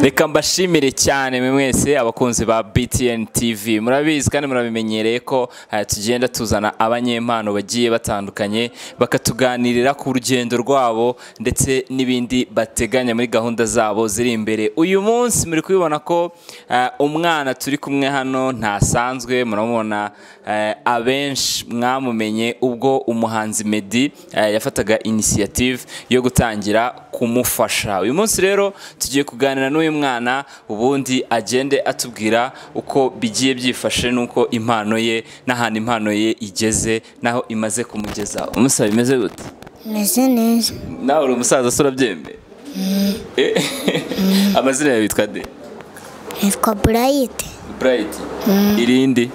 reka mbashimire cyane mwe mwese abakunzi ba btn tv murabizi kandi murabimenyereye ko eh, tugenda tuzana abanyempano bagiye batandukanye bakatuganirira ku rugendo rwabo ndetse n'ibindi bateganya muri gahunda zabo ziri imbere uyu munsi muri kubibona ko eh, umwana turi kumwe hano ntasanzwe muramubona eh, abenshi mwamumenye ubwo umuhanzi Meddy eh, yafataga inisiyative yo gutangira kumufasha uyu munsi rero tugiye kuganira n'uyu mwana ubundi agende atubwira uko bigiye byifashe n'uko impano ye n'ahantu impano ye igeze n'aho imaze kumugeza umusaba bimeze gute meze neza nawe uri umusaza se urabyemeye Eh, amazina yawe yitwa de nitwa burayiti burayiti irindi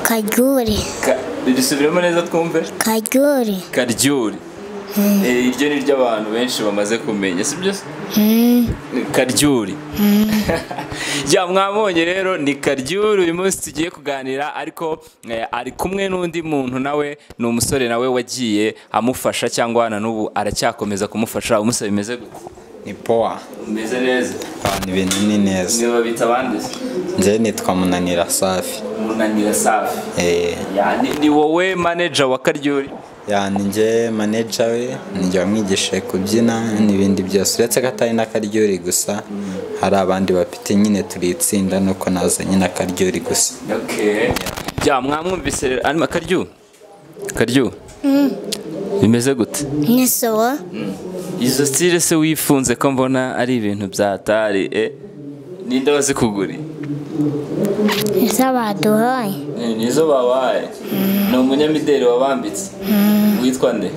karyuri Ka- risubiremo neza twumve karyuri karyuri Eh, iryo ni ryo abantu benshi bamaze kumenya si byo se? karyuri ya mwabonye rero ni karyuri uyu munsi tugiye kuganira ariko eh, ari kumwe n'undi muntu nawe ni umusore nawe wagiye amufasha cyangwa na n'ubu aracyakomeza kumufasha umusore bimeze gute ni powa bimeze neza abantu ibintu ni neza niba bita abandi se? njyewe nitwa munanira safi munanira safi Eh, Ya, ni- ni wowe manager wa karyuri yani njye maneja we njya wamwigishije kubyina n'ibindi byose uretse ko atari n'akaryori gusa hari abandi bafite nyine turi itsinda nuko naza nyine akaryori gusa Okay. Ya mwamwumvise rero arimo akaryu. Akaryu. Bimeze gute? n'isobo Izo style se wifunze ko mbona ari ibintu byatari eh. Ninde wazikuguri? nizo baduhaye Nizo babaye. Ni umunyamideli wabambitse. Witwa nde?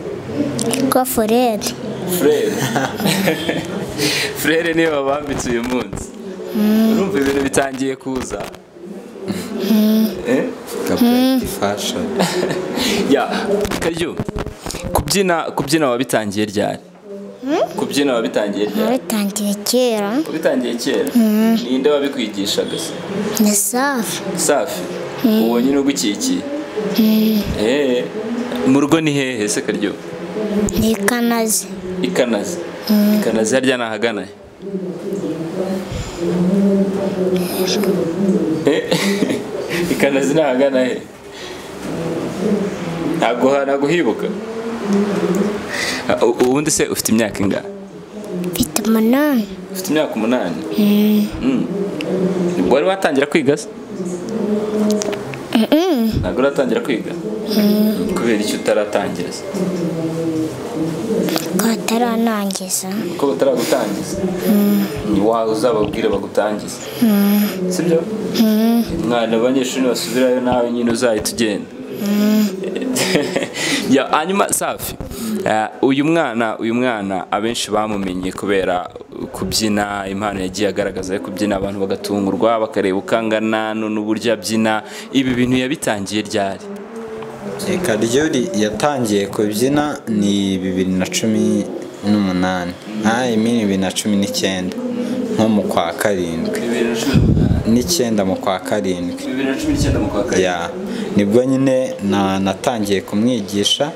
rwa foreri Frere. Frere niwe wabambitse uyu munsi. Urumva ibintu bitangiye kuza. Eh? gabureti fashoni ya karyo kubyina kubyina wabitangiye ryari kubyina wabitangiye ryari nabitangiye kera wabitangiye kera ninde wabikwigishaga se ni safi safi uwo nyine ugukikiye Eh, mu rugo ni hehe se karyo ni kanazi ikanazi ikanazi harya ni ahagana he? Eh, ikanazi ni ahagana he ntabwo naguhibuka ubundi se ufite imyaka ingana mfite umunani ufite imyaka umunani Mm. ubwo wari watangira kwiga se ntabwo uratangira kwiga kubera icyo utaratangira se kataranangiza ko bataragutangiza ni wawe uzababwire bagutangize sibyo mwana abanyeshuri basubirayo nawe nyine uzahita ugenda Ya, hanyuma safi eh, uyu mwana uyu mwana abenshi bamumenye kubera kubyina impano yagiye agaragaza yo kubyina abantu bagatungurwa bakareba ukangana n'uburyo abyina ibi bintu yabitangiye ryari karyori yatangiye kubyina ni bibiri na cumi n'umunani ntayi mini bibiri na cumi n'icyenda nko mu kwa karindwi bibiri na cumi n'umunani n'icyenda mu kwa karindwi bibiri na cumi n'icyenda mu kwa karindwi ya nibwo nyine na natangiye kumwigisha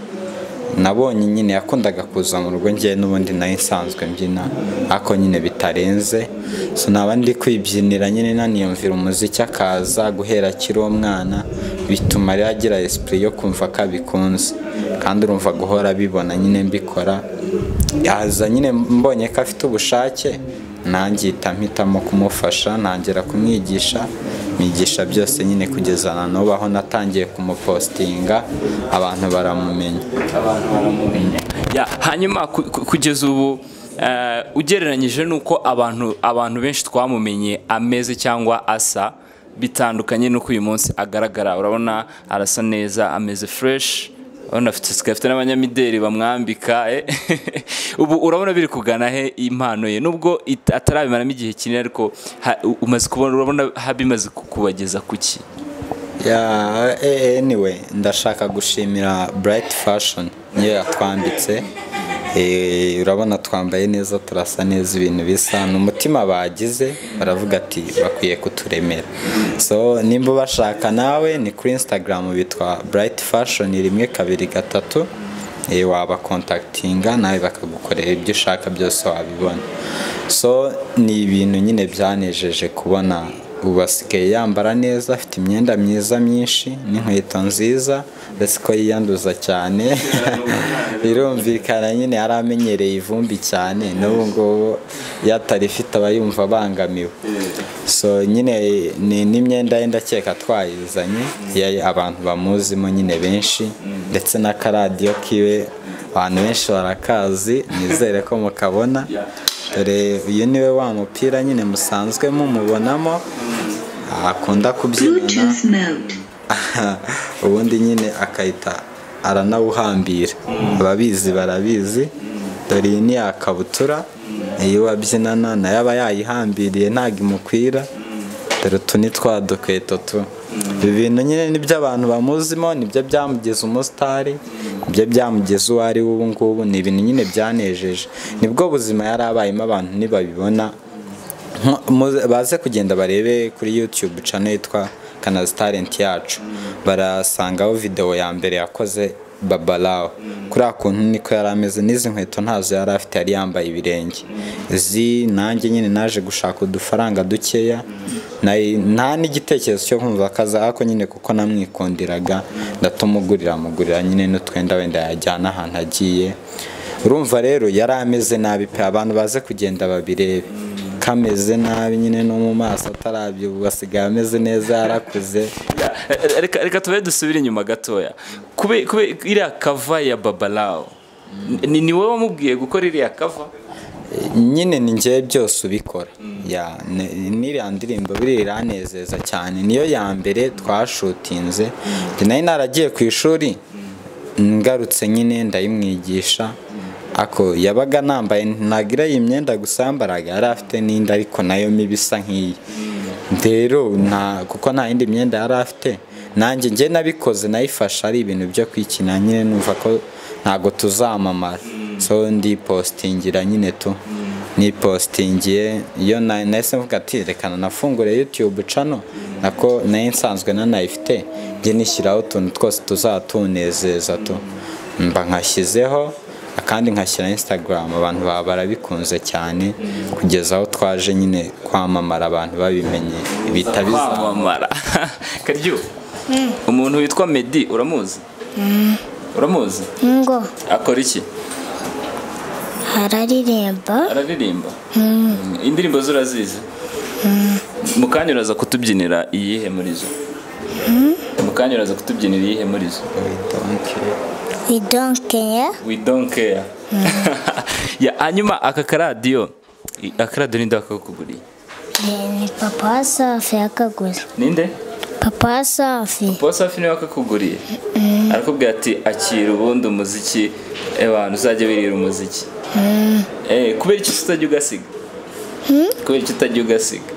nabonye nyine yakundaga kuza mu rugo ngewe n'ubundi nayo nsanzwe mbyina ariko nyine bitarenze so naba ndi kwibyinira nyine naniyumvira umuziki akaza guhera akiri umwana bituma rero agira esipuri yo kumva ko abikunze kandi urumva guhora abibona nyine mbikora yaza nyine mbonye ko afite ubushake nangihita mpitamo kumufasha ntangira kumwigisha mwigisha byose nyine kugeza na n'ubu aho natangiye kumupostinga abantu baramumenya abantu baramumenya Ya, hanyuma ku- ku- kugeza ubu eh, ugereranyije n'uko abantu abantu benshi twamumenye ameze cyangwa asa bitandukanye n'uko uyu munsi agaragara urabona arasa neza ameze fresh urabona afite sika afite n'abanyamideli bamwambika eh. ubu urabona biri kugana he impano ye nubwo it- atarabimaramo igihe kinini ariko ha- u- umaze kubona urabona ha- bimaze kukubageza kuki ya eh, anyway ndashaka gushimira bright fashion niyo yatwambitse Eh, urabona twambaye neza turasa neza ibintu bisa ni umutima bagize baravuga ati bakwiye kuturemera so nimba ubashaka nawe ni kuri instagram bitwa bright fashion rimwe kabiri gatatu Eh, wabakontakitinga nawe bakagukorera ibyo ushaka byose wabibona so ni ibintu nyine byanejeje kubona ubu asigaye yambara neza afite imyenda myiza myinshi n'inkweto nziza uretse ko yiyanduza cyane birumvikana nyine yari amenyereye ivumbi cyane n'ubu ngubu iyo atarifite aba yumva abangamiwe so nyine ni n'imyenda ye ndakeka twayizanye iya- abantu bamuzimo nyine benshi ndetse n'akaradiyo kiwe abantu benshi barakazi nizere ko mukabona dore uyu niwe wa mupira nyine musanzwe mumubonamo akunda kubyinana Bluetooth mode. ubundi nyine akahita aranawuhambira ababizi barabizi dore iyi ni yakabutura iyo wabyinana nayo aba yayihambiriye ntabwo imukwira dore utu ni twa dukweto tu ibi bintu nyine nibyo abantu bamuzimo nibyo byamugeza umusitari nibyo byamugize uwo ari we ubu ngubu ni ibintu nyine byanejeje nibwo buzima yari abayemo abantu ntibabibona Nko- muze- baze kugenda barebe kuri youtube channel yitwa kanazi talent yacu barasangaho videwo ya mbere yakoze babalawo kuri akuntu niko yari ameze n'izi nkweto ntazo yari afite yari yambaye ibirenge izi nanjye nyine naje gushaka udufaranga dukeya nari- nta n'igitekerezo cyo kumva akaza ariko nyine kuko namwikundiraga ndatumugurira mugurira nyine n'utwenda wenda yajyana ahantu agiye urumva rero yari ameze nabi pe abantu baze kugenda babirebe kameze nabi nyine no mu maso atarabyo ubu asigaye ameze neza yarakuze reka reka tube dusubire inyuma gatoya kube kube iriya kava ya babalawo ni ni wowe wamubwiye gukora iriya kava nyine ni njyewe byose ubikora Ya, ni- n'iriya ndirimbo biri iranezeza cyane niyo ya mbere twashutinze njye nari naragiye ku ishuri ngarutse nyine ndayimwigisha ako yabaga nambaye ntagira iyi myenda gusa yambaraga yari afite n'indi ariko nayo mibi isa nk'iyi rero nta kuko nta yindi myenda yari afite nanjye njye nabikoze nayifashe ari ibintu byo kwikina nyine numva ko ntabwo tuzamamara so ndipositingira nyine tu nipositingiye iyo na- nahise mvuga ati rekana nafungure youtube cano nako nayo nsanzwe nanayifite njye nishyiraho utuntu twose tuzatunezeza tu mba nkashyizeho akandi nkashyira instagram abantu baba barabikunze cyane kugeza aho twaje nyine kwamamara abantu babimenye bihita bizamara kwamamara karyo umuntu witwa medi uramuzi uramuzi ngo akora iki araririmba araririmba indirimbo ze urazizi mu kanya uraza kutubyinira iyihe muri zo mu kanya uraza kutubyinira iyihe muri zo idonkeye we don't care Ya, hanyuma aka karadiyo i- akaradiyo ninde wakakuguriye ni papa wa safi yakaguze ninde papa wa safi Paul Safi niwe wakakuguriye arakubwira ati akira ubundi umuziki abantu uzajya wirira umuziki Eh, kubera iki utajya ugasiga kubera iki utajya ugasiga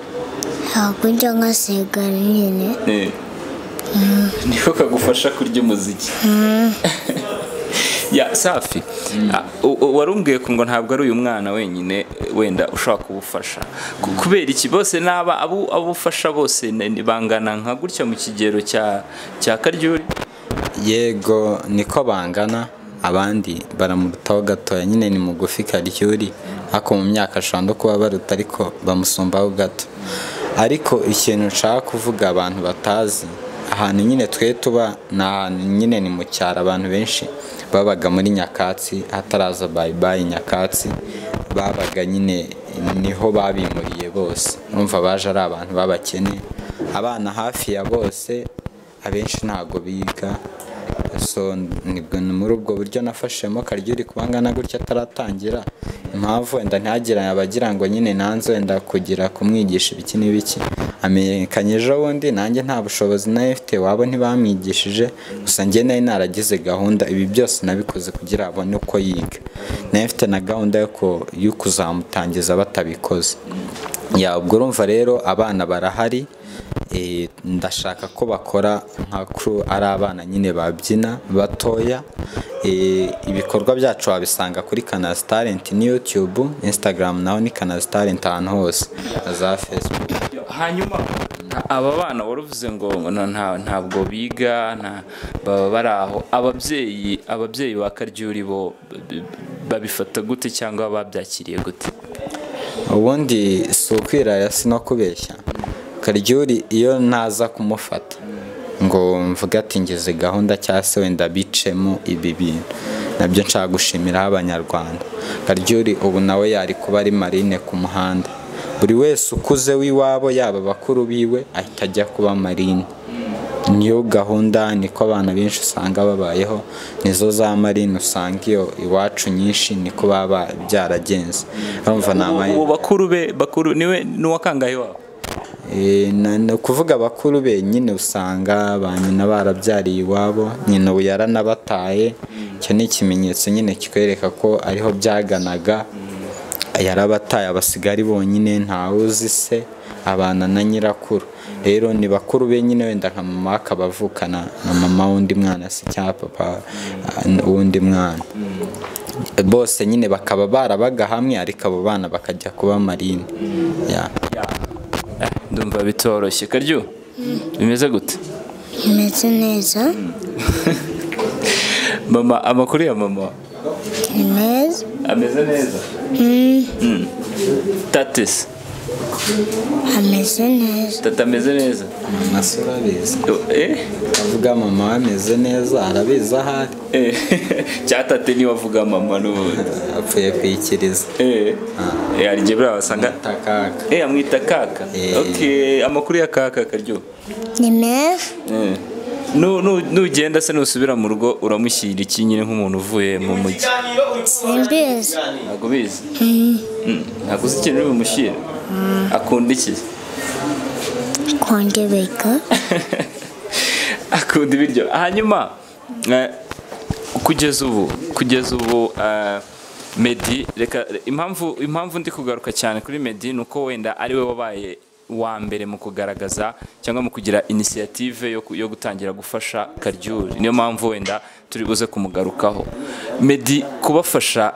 hakurya nkasigara nyine Eh. niko kagufasha kurya umuziki ya safi Ah, u- u- warumbwiye ko ngo ntabwo ari uyu mwana wenyine eh, wenda ushobora kubufasha Ku- kubera iki bose n'aba abo abo ufasha bose ni- ni- bangana nka gutya mu kigero cya cya karyuri yego niko bangana abandi baramurutaho gatoya nyine ni mugufi karyuri ariko mu myaka ashobora no kuba baruta ariko bamusumbaho gato ariko ikintu nshaka kuvuga abantu batazi ahantu nyine twe tuba ni ahantu nyine ni mu cyaro abantu benshi babaga muri nyakatsi hataraza bayibayi nyakatsi babaga nyine niho babimuriye bose urumva baje ari abantu b'abakene abana hafi ya bose abenshi ntabwo biga so nibwo ni muri ubwo buryo nafashemo karyiri kuba ngana gutya ataratangira impamvu wenda ntihagire abagira ngo nyine nanze wenda kugira kumwigisha ibiki n'ibiki amenyekanye ejo bundi nanjye nta bushobozi nayo mfite wabo ntibamwigishije gusa njye nari naragize gahunda ibi byose nabikoze kugira abone uko yiga nayo mfite na gahunda yo ku- yo kuzamutangiza batabikoze ya ubwo urumva rero abana barahari Eh, ndashaka ko bakora nka crew ari abana nyine babyina batoya Eh, ibikorwa byacu wabisanga kuri kanazi talent ni youtube instagram naho ni kanazi talent ahantu hose na za facebook hanyuma aba bana waruvuze ngo nta- nta- ntabwo biga nta- baba bari aho ababyeyi ababyeyi ba karyuri bo b- b- babifata gute cyangwa babyakiriye gute ubundi si ukwirara si no kubeshya karyuri iyo ntaza kumufata ngo mvuge ati ngeze gahunda cyangwa se wenda bicemo ibi bintu nabyo nshaka gushimiraho abanyarwanda karyuri ubu nawe yari kuba ari marine ku muhanda buri wese ukuze w'iwabo yaba abakuru biwe ahita ajya kuba marine niyo gahunda niko abana benshi usanga babayeho nizo za marine usanga iyo iwacu nyinshi niko baba byaragenze urumva ni ubu amarine bakuru be bakuru niwe n'uwa kangahe wabo Eh, na- ni ukuvuga abakuru be nyine usanga ba nyina barabyariye iwabo nyina ubu yaranabataye icyo ni ikimenyetso nyine kikwereka ko ariho byaganaga yarabataye abasigaye ari bonyine ntawe uzi se abana na nyirakuru rero ni bakuru be nyine wenda nka mama we akaba avukana na mama w'undi mwana se cyangwa papa ah, w'undi mwana bose nyine bakaba barabaga hamwe ariko abo bana bakajya kuba marine Ya. ndumva bitoroshye karyo bimeze gute bimeze neza mama amakuru ya mama ni meza ameze neza tatesi ameze neza tata ameze neza amase urabizi eh avuga mama ameze neza arabizi aho ari Eh, cyatate niwe avuga mama n'ubundi apfuye kwikiriza eh hari igihe buriya wasanga takaka eh amwita kaka Eh. okay amakuru ya kaka karyo ni meza Eh. Nu- nu- nugenda se nusubira mu rugo uramushyira iki nyine nk'umuntu uvuye mu mujyi simbizi ntabwo ubizi Mm, ntabwo uzi ikintu uri bumushyire akunda iki kongebeka akunda ibiryo hanyuma eh, kugeza ubu kugeza ubu eh, Meddy reka impamvu impamvu ndi kugaruka cyane kuri Meddy ni uko wenda ari we wabaye wa mbere mu kugaragaza cyangwa mu kugira inisiyative yo, ku- yo gutangira gufasha Karyuri niyo mpamvu wenda turi buze kumugarukaho Meddy kubafasha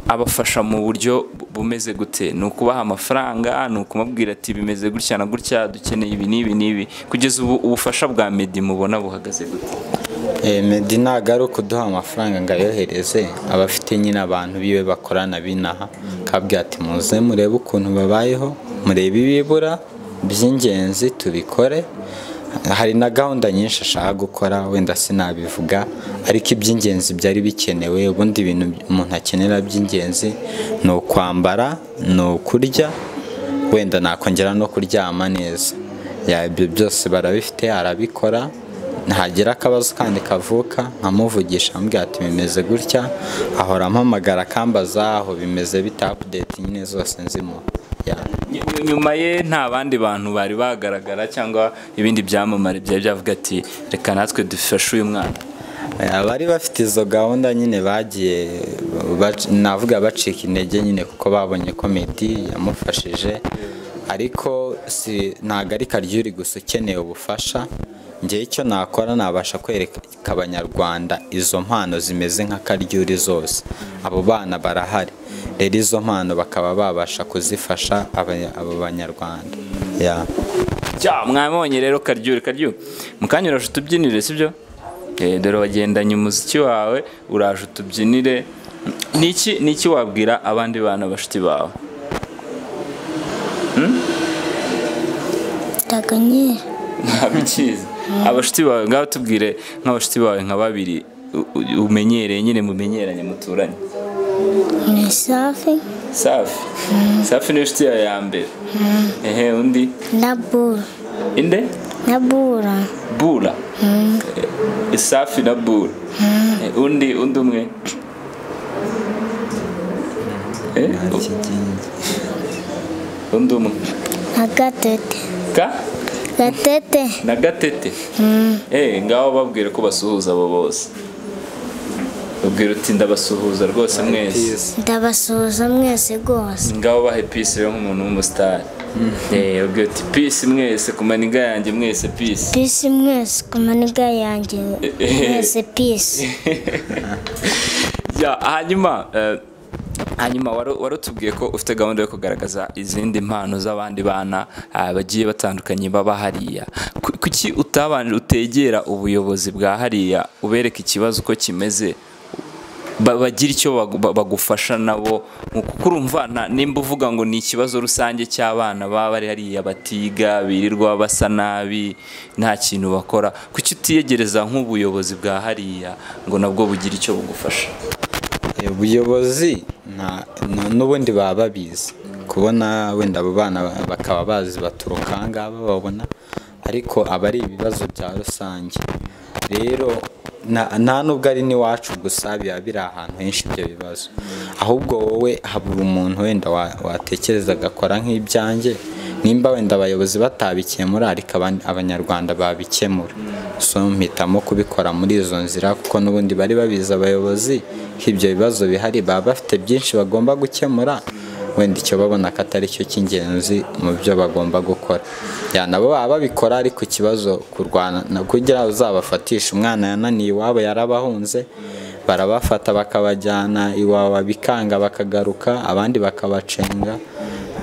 abafasha mu buryo bu- bumeze gute ni ukubaha amafaranga ni ukumubwira ati bimeze gutya na gutya dukeneye ibi n'ibi n'ibi kugeza ubu ubufasha bwa Meddy mubona buhagaze gute meddy ntabwo ari ukuduha amafaranga ngo ayohereze aba afite nyine abantu biwe bakorana binaha akabwira ati muze murebe ukuntu babayeho murebe ibibura by'ingenzi tubikore hari na gahunda nyinshi ashaka gukora wenda sinabivuga ariko iby'ingenzi byari bikenewe ubundi ibintu umuntu akenera by'ingenzi ni ukwambara ni ukurya wenda nakongera no kuryama neza Ya, ibyo byose barabifite arabikora ntagira akabazo kandi kavuka nkamuvugisha ambwira ati bimeze gutya ahora ampamagara akambaza aho bimeze bita apudeti nyine zose nzimo Ny- nyuma ye nta bandi bantu bari bagaragara cyangwa ibindi byamamare byari byavuga ati reka natwe dufashe uyu mwana abari bafite izo gahunda nyine bagiye bac- navuga bacika intege nyine kuko babonye ko meddy yamufashije ariko si ntabwo ari karyuri gusa ukeneye ubufasha njyewe icyo nakora nabasha kwereka abanyarwanda izo mpano zimeze nka karyuri zose abo bana barahari rero izo mpano bakaba babasha kuzifasha aba- abo banyarwanda Ya. Ja, mwabonye rero karyuri karyu mukanya uraje utubyinire sibyo Eh, dore wagendanye umuziki wawe uraje utubyinire niki niki wabwira abandi bana bashuti bawe taganyira ntabikizi abashuti bawe ngaho tubwire nk'abashuti bawe nka babiri u- u- umenyereye nyine mumenyeranye muturanye ni safi safi safi niyo nshuti yawe ya mbere ehe undi na bura inde na bura bura Eh, safi na bura Eh, undi undi umwe Eh, u- undi umwe na gatete ka gatete na gatete Eh, ngaho babwire ko basuhuza abo bose babwira uti ndabasuhuza rwose mwese ndabasuhuza mwese rwose ngaho bahe pisi rero nk'umuntu w'umusitari Eh, babwira uti pisi mwese ku maniga yanjye mwese pisi pisi mwese ku maniga yanjye mwese pisi Ya, hanyuma eh, hanyuma wari wari utubwiye ko ufite gahunda yo kugaragaza izindi mpano z'abandi bana ah, bagiye batandukanye baba hariya Ku- kuki utabanje utegera ubuyobozi bwa hariya ubereka ikibazo uko kimeze ba- bagira icyo bagu- ba- bagufasha nabo kuko urumva nta- nimba uvuga ngo ni ikibazo rusange cy'abana baba bari hariya batiga birirwa basa nabi nta kintu bakora kuki utiyegereza nk'ubuyobozi bwa hariya ngo nabwo bugire icyo bugufasha ubuyobozi nta- nta- n'ubundi baba babizi kubona wenda abo bana bakaba bazi baturuka aha ngaha bababona ariko aba ari ibibazo bya rusange rero nta nta nubwo ari n'iwacu gusa biba biri ahantu henshi ibyo bibazo ahubwo wowe habura umuntu wenda wa- watekereza agakora nk'ibyanjye nimba wenda abayobozi batabikemura ariko aban- abanyarwanda babikemura so mpitamo kubikora muri izo nzira kuko n'ubundi bari babizi abayobozi ko ibyo bibazo bihari baba bafite byinshi bagomba gukemura wenda icyo babona ko atari cyo cy'ingenzi mu byo bagomba gukora ya nabo baba babikora ariko ikibazo kurwana no kugira uzabafatishe umwana yananiye iwabo yarabahunze barabafata bakabajyana iwawa bikanga bakagaruka abandi bakabacenga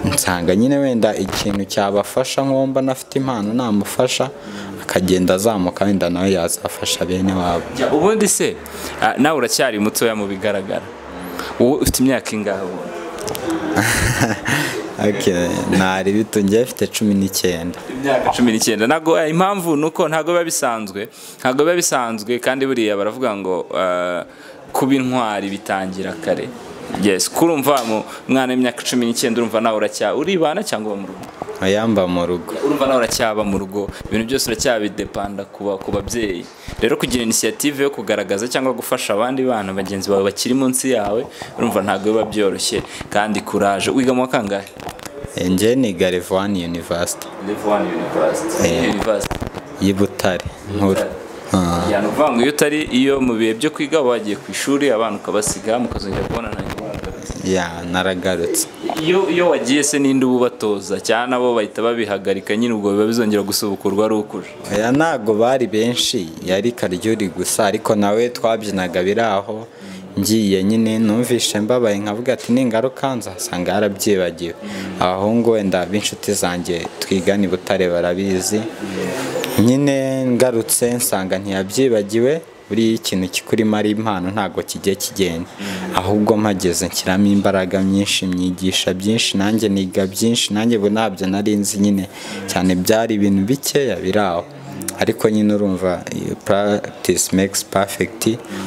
nsanga nyine wenda ikintu cyabafasha nk'uwo mbona afite impano namufasha akagenda azamuka wenda nawe yazafasha bene wabo Ya, ubundi se ah, nawe uracyari mutoya mu bigaragara wowe ufite imyaka ingahe ubundi Okay, nari bito njye mfite cumi n'icyenda imyaka cumi n'icyenda ntabwo eh, impamvu ni uko ntabwo biba bisanzwe ntabwo biba bisanzwe kandi buriya baravuga ngo eh, kuba intwari bitangira kare yes kurumva mu mwana w'imyaka cumi n'icyenda urumva nawe uracya uribana cyangwa uba mu rugo yamba mu rugo urumva nawe uracyaba mu rugo ibintu byose uracyabidepanda ku ba- ku babyeyi rero kugira inisiyative yo kugaragaza cyangwa gufasha abandi bana bagenzi bawe bakiri munsi yawe urumva ntabwo biba byoroshye kandi kuraje wiga mu wa kangahe Eh, njye ni garivani yunivasiti Levuwani University University y'i Butare nkuru Ah, ni ukuvuga ngo iyo utari iyo mu bihe byo kwiga uba wagiye ku ishuri abana ukabasiga mukazongera kubonana ntimugaragaze. ya naragarutse iyo iyo wagiye se ninde uba ubatoza cyangwa nabo bahita babihagarika nyine ubwo biba bizongera gusubukurwa ari ukuje aya ntago bari benshi yari karyuri gusa ariko nawe twabyinaga biri aho ngiye nyine numvishe mbabaye nkavuga ati ningaruka nzasanga yarabyibagiwe abahungu wenda b'inshuti zanjye twigana i butare barabizi nyine ngarutse nsanga ntiyabyibagiwe buriya iyo ikintu kikurimo ari impano ntabwo kigiye kigenda ahubwo mpageze nshyiramo imbaraga nyinshi myigisha byinshi nanjye niga byinshi nanjye ubu ntabyo nari nzi nyine cyane byari ibintu bikeya biri aho ariko nyine urumva practice makes perfect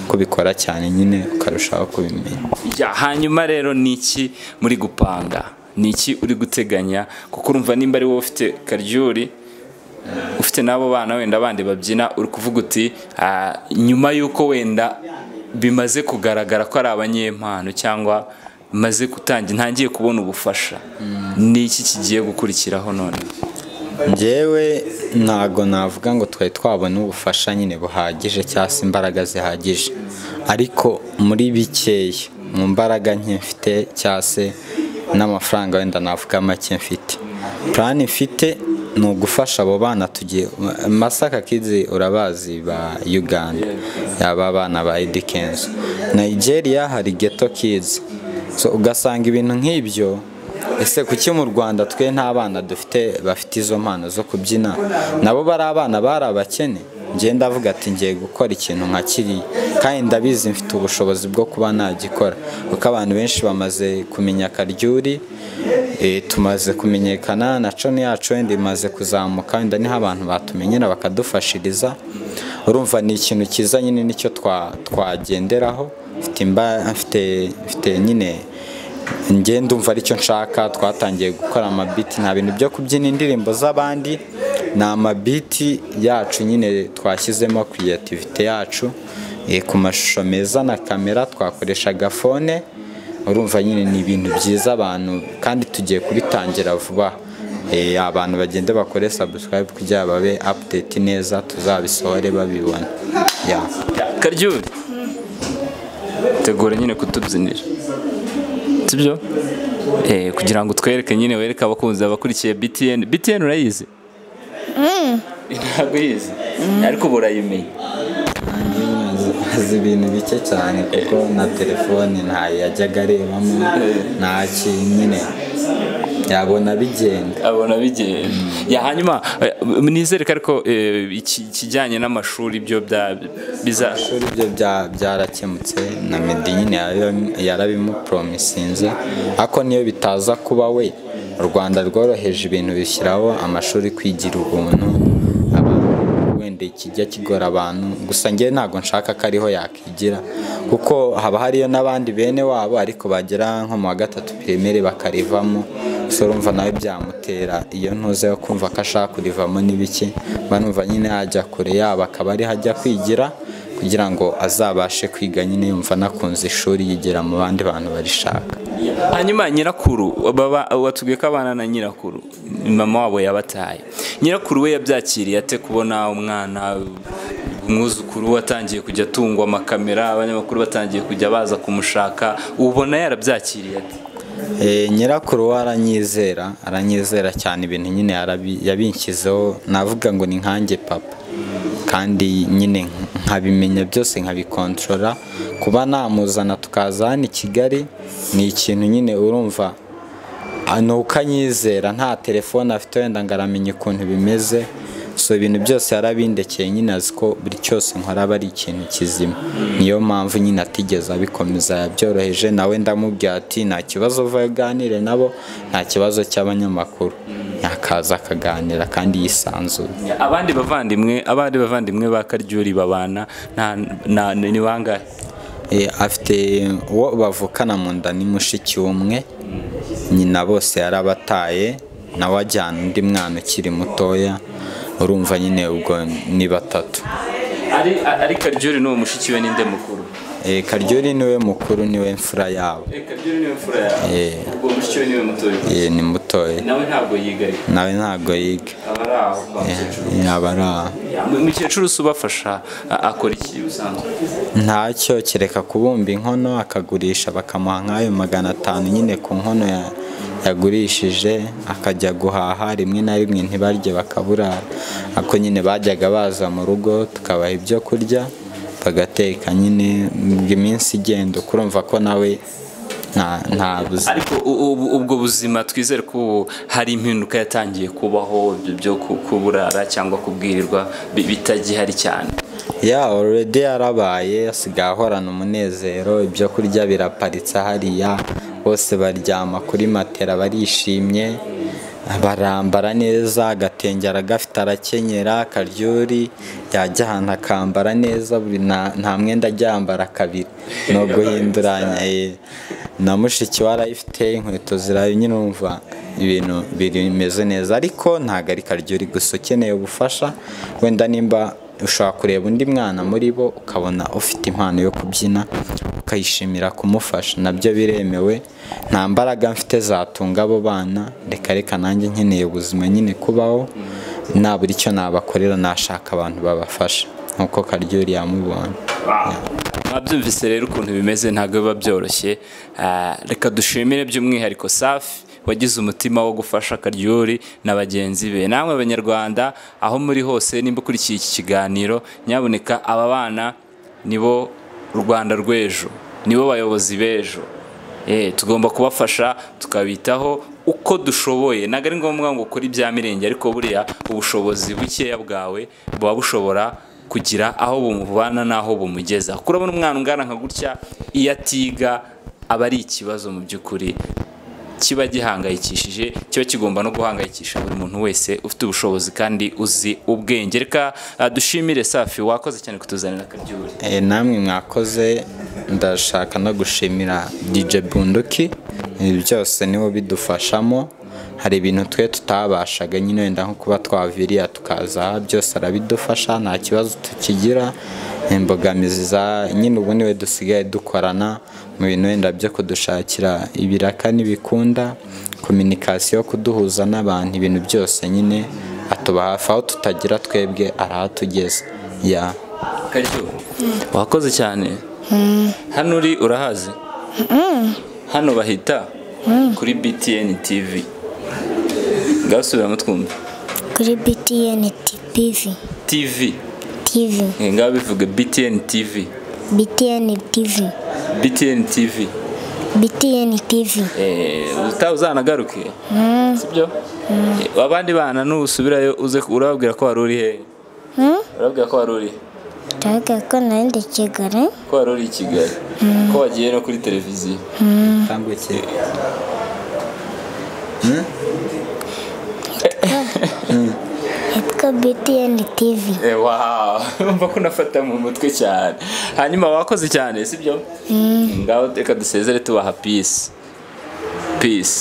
kubikora cyane nyine ukarushaho kubimenya Ya, hanyuma rero ni iki muri gupanga ni iki uri guteganya kuko urumva nimba ari wowe ufite karyuri ufite n'abo bana wenda bandi babyina uri kuvuga uti "Ah, nyuma y'uko wenda bimaze kugaragara ko ari abanyempano cyangwa maze gutangira ntangiye kubona ubufasha ni iki kigiye gukurikiraho none njyewe ntago navuga ngo twari twabona ubufasha nyine buhagije cyangwa se imbaraga zihagije ariko muri bikeya mu mbaraga nke mfite cyangwa se n'amafaranga wenda navuga make mfite purani mfite ni ugufasha abo bana tugiye masaka kizi urabazi ba uganda yaba abana ba edikenzo nigeria hari geto kizi So, ugasanga ibintu nk'ibyo ese kuki mu rwanda twe nta bana dufite bafite izo mpano zo kubyina nabo bari abana bari abakene njye ndavuga ati ngiye gukora ikintu nka kiriya kandi ndabizi mfite ubushobozi bwo kuba nagikora kuko abantu benshi bamaze kumenya karyuri eh, tumaze kumenyekana na coni yacu wenda imaze kuzamuka wenda niho abantu batumenyera bakadufashiriza urumva ni ikintu cyiza nyine nicyo twa- twagenderaho mfite imba- mfite- mfite nyine njye ndumva aricyo nshaka twatangiye gukora amabiti nta bintu byo kubyina indirimbo z'abandi ni amabiti yacu nyine twashyizemo kiriyativite yacu eh, ku mashusho meza na kamera twakoreshaga fone urumva nyine ni ibintu byiza abantu kandi tugiye kubitangira vuba Eh, abantu bagende bakore subscribe kugira babe update neza tuzabisohore babibona Yeah. karyuri tegura nyine kutubyinira sibyo eh, kugira ngo utwereke nyine wereke abakunzi abakurikiye btn btn urayizi ntabwo uyizi ariko ubu urayimenya azi ibintu bike cyane kuko na telefone ntayo yajyaga arebamo nta kintu nyine yabona bigenda abona bigenda ya hanyuma eh, nizere ko ariko eh, iki- ikijyanye n'amashuri byo bya biza ishuri byo bya- byarakemutse na medi nyine yarabi- yarabimuporomisinze ariko niyo bitaza kuba we u rwanda rworoheje ibintu bishyiraho amashuri kwigira ubuntu abantu wenda ikijya kigora abantu gusa njyewe ntabwo nshaka ko ariho yakigira kuko haba hariyo n'abandi bene wabo ariko bagera nko mu wa gatatu pirimeri bakarivamo gusa urumva nawe byamutera iyo ntuzeho kumva ko ashaka kurivamo n'ibiki mba numva nyine yajya kure yaba akaba ariho ajya kwigira kugira ngo azabashe kwiga nyine yumva anakunze ishuri yigira mu bandi bantu barishaka hanyuma nyirakuru baba- watubwiye ko abana na nyirakuru mama wabo yabataye nyirakuru we yabyakiriye ate kubona umwana umwuzukuru watangiye kujya atungwa amakamera abanyamakuru batangiye kujya baza kumushaka ubona yarabyakiriye ate Eh, nyirakuru we aranyizera aranyizera cyane ibintu nyine yarabi- yabinshyizeho navuga ngo ni nkanjye papa kandi nyine nkabimenya byose nkabikontorora kuba namuzana tukaza hano i kigali ni ikintu nyine urumva ah, ni uko anyizera nta telefone afite wenda ngo aramenya ukuntu bimeze so ibintu byose yarabindekeye nyine azi ko buri cyose nkora aba ari ikintu kizima niyo mpamvu nyine atigeze abikomeza yabyoroheje nawe ndamubwira ati nta kibazo uvayo uganire nabo nta kibazo cy'abanyamakuru yakaza akaganira kandi yisanzuye abandi bavandimwe abandi bavandimwe ba karyuri babana nta nta- ni bangahe Eh, afite uwo bavukana mu nda ni mushiki umwe nyina bose yarabataye nawe ajyana undi mwana ukiri mutoya urumva nyine ubwo ni batatu ari ari karyuri n'uwo mushiki we ninde mukuru Eh, karyori niwe mukuru niwe mfura yabo karyuri niwe mfura yawe Eh, uwo mushiki we niwe mutoya eh, ni mutoya nawe ntabwo yigaye nawe ntabwo yiga aba ari aho kwa mukecuru Eh, yaba ari aho umukecuru se ubafasha a- akora iki ubusanzwe ntacyo kereka kubumba inkono akagurisha bakamuha nk'ayo magana atanu nyine ku nkono ya- yagurishije akajya guhaha rimwe na rimwe ntibarye bakaburara ako nyine bajyaga baza mu rugo tukabaha ibyo kurya bagateka nyine ngo iminsi igenda ukurumva ko nawe nta nta buzi ariko u- u- ubwo buzima twizere ko ubu hari impinduka yatangiye kubaho ibyo byo ku- kuburara cyangwa kubwirirwa bi- bitagihari cyane ya already yarabaye asigaye ahorana umunezero ibyo kurya biraparitse hariya bose baryama kuri matera barishimye barambara neza agatenge aragafite arakenyera akaryori yajya ahantu akambara neza buri nta- nta mwenda aryambara kabiri ni uguhinduranya eh, na mushiki we arayifite inkweto zirayo nyine urumva ibintu bimeze neza ariko ntabwo ari karyori gusa ukeneye ubufasha wenda nimba ushobora kureba undi mwana muri bo ukabona ufite impano yo kubyina ukayishimira kumufasha nabyo biremewe nta mbaraga mfite zatunga abo bana reka reka nanjye nkeneye ubuzima nyine kubaho nta buri cyo nabakorera nashaka abantu babafasha nk'uko karyori yamubonye mwabyumvise rero ukuntu bimeze ntabwo biba byoroshye Ah, reka dushimire by'umwihariko safi wagize umutima wo gufasha karyori na bagenzi be namwe abanyarwanda aho muri hose nimba ukurikiye iki kiganiro nyaboneka aba bana nibo rwanda rw'ejo nibo bayobozi b'ejo Eh, tugomba kubafasha tukabitaho uko dushoboye ntabwo ari ngombwa ngo ukore ibya mirenge ariko buriya ubushobozi bukeya bwawe buba bushobora kugira aho bumuvana n'aho bumugeza kuko urabona umwana ungana nka gutya iyo atiga aba ari ikibazo mu by'ukuri kiba gihangayikishije kiba kigomba no guhangayikisha buri muntu wese ufite ubushobozi kandi uzi ubwenge reka ah, dushimire safi wakoze cyane kutuzanira akaryohe Eh, namwe mwakoze ndashaka no gushimira DJ Bunduki ibi byose niwe bidufashamo hari ibintu twe tutabashaga nyine wenda nko kuba twaviriya tukaza aha, byose arabidufasha nta kibazo tukigira imbogamizi za nyine ubu niwe dusigaye dukorana mu bintu wenda byo kudushakira ibiraka n'ibikunda kominikasiyo kuduhuza n'abantu ibintu byose nyine atuba hafi aho tutagira twebwe arahatugeza ya karyo wakoze cyane hano uri urahazi hano bahita kuri btn tv ngasubiramo twumva kuri btn tv tv tv Eh, ngaho bivuga btn tv btn tv btn tv BTN TV utaha uzanagaruke sibyo abandi bana nusubirayo uze urababwira ko wari uri he Hmm? urababwira ko wari uri ndavuga ko nari Kigali ko wari uri i kigali ko wagiye no kuri televiziyo tambukiye yitwa BTN TV Eh, wow urumva ko unafata mu mutwe cyane hanyuma wakoze cyane sibyo ngaho reka dusezere tubaha peace peace